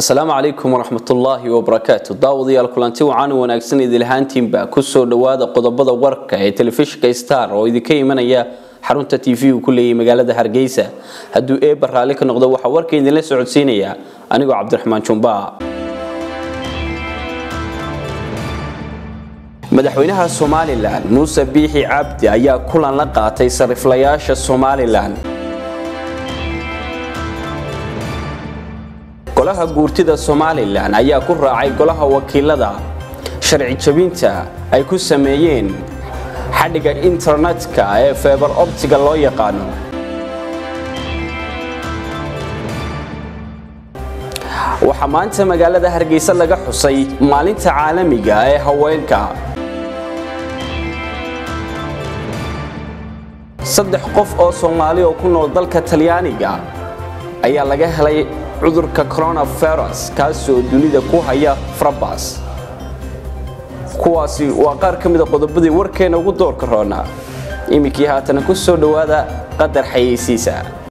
asalaamu calaykum waraxmatullaahi wabarakaatu daawadayaal kulanti wacan wanaagsan idilahaantiinba kusoo dhowaada qodobada warka ee telefishinka star oo idinka imanaya xarunta t v uu ku leeyahay magaalada hargeysa hadduu eebba raalli ka noqdo waxaa warka idinla socodsiinaya anigoo cabdiraxmaan jumba madaxweynaha somalilan muuse biixi cabdi ayaa kulan la qaatay sariflayaasha somalilan golaha guurtida somalilan ayaa ku raacay golaha wakiilada sharci jabinta ay ku sameeyeen xadhiga internetka ee feebar optiga loo yaqaano waxaa maanta magaalada hargeysa laga xusay maalinta caalamiga ee haweenka saddex qof oo soomaali oo ku nool dalka talyaaniga ayaa laga helay cudurka coronavirus kaasoo dunida ku haya farabas kuwaasi waa qaar ka mida qodobadii warkeena ugu doorka roona iminkii haatana ku soo dhowaada qadar xayeysiisa